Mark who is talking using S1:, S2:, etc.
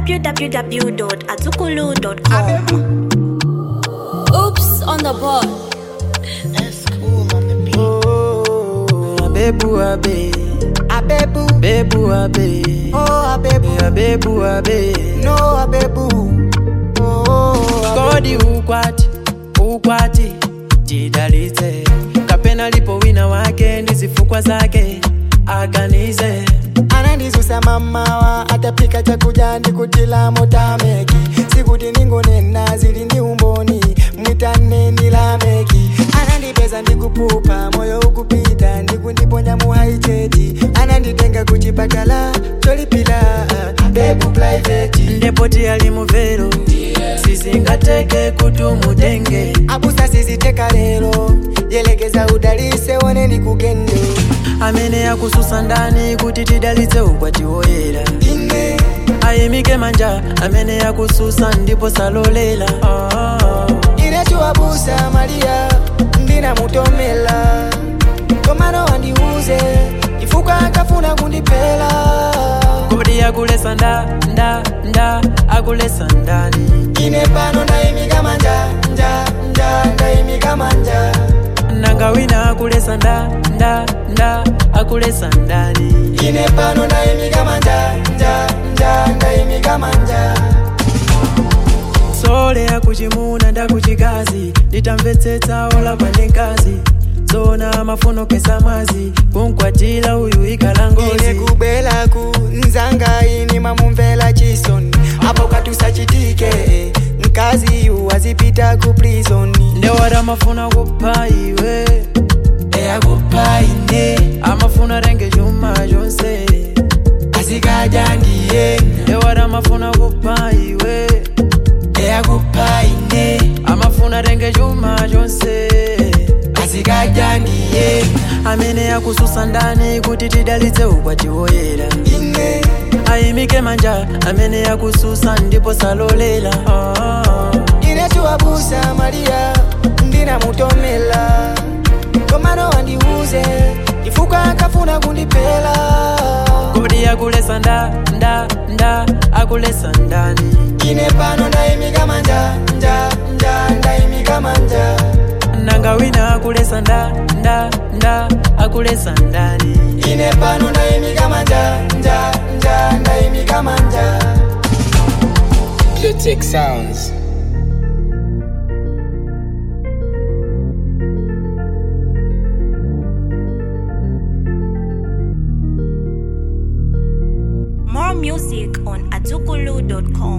S1: www.azukulu.com.
S2: Oops on the board.
S3: Abebu abe,
S4: Abebu,
S3: bebu abe,
S4: oh Abebu,
S3: abebu abe.
S4: no Abebu, oh
S3: Kodi ukwati, ukwati, jidalize. Kapena lipo wina wake ndizifukwa zake aganize.
S4: anandisusa mamawa atapika chakuja ndikutila motameki sikuti ningonena zili ndi umboni mwitaneni lameki anandipeza ndikupupa moyo ukupita ndikundiponya muhaicheti ananditenga kuchipatala cholipila bebu private
S3: Ndepoti ali muvero, sizingateke kutumudenge.
S4: abusa siziteka lero yelekeza udalise one ndikugende
S3: Amene akususa ndani kuti tidalitse ukwati woyera.
S4: ine
S3: Ayimike manja, amene akususa ndipo salolela. Ah.
S4: inechiwabusa maria ndinamutomela komano wandiuze chifukwa akafuna kundipela
S3: kodi akulesa nda nda nda akulesa ndani
S4: ine pano ndayimika manja nja nja ndayimika manja
S3: nanga wina akulesa nda nda nda akulesa ndani
S4: ine pano ndayimika manja nja nja ndayimika manja
S3: sole akuchimuna ndakuchikazi nditamvetsetsa olapa ndi nkazi zona mafuno kesa mwazi kunkwatira uyu ikhala
S4: ine
S3: ngozi
S4: kubwelaku nzanga ini mamumvela chisoni apo katusachitike mkazi yu azipita ku prisoni
S3: ndewata mafuna kupha iwe
S4: eyakupha ine
S3: amafuna renge chuma chonse
S4: azikaja ndiye
S3: ndewata mafuna kupha iwe
S4: eyakupha ine
S3: amafuna renge chuma chonse
S4: azikaja ndiye
S3: amene akususa ndani kuti tidalitse ukwati woyera
S4: ine
S3: ayimike manja amene akususa ndipo salolela ah.
S4: ine chiwabusa maria ndinamutomela komano wandiuze chifukwa akafuna kundipela
S3: kodi akulesa nda nda nda akulesa ndani
S4: ine pano ndayimika manja nja nja ndayimika manja
S3: nanga wina akulesa nda nda nda akulesa ndani
S4: ine pano ndayimika manja nja nja ndayimika manja
S5: Clitic Sounds.
S1: More music on azukulu.com.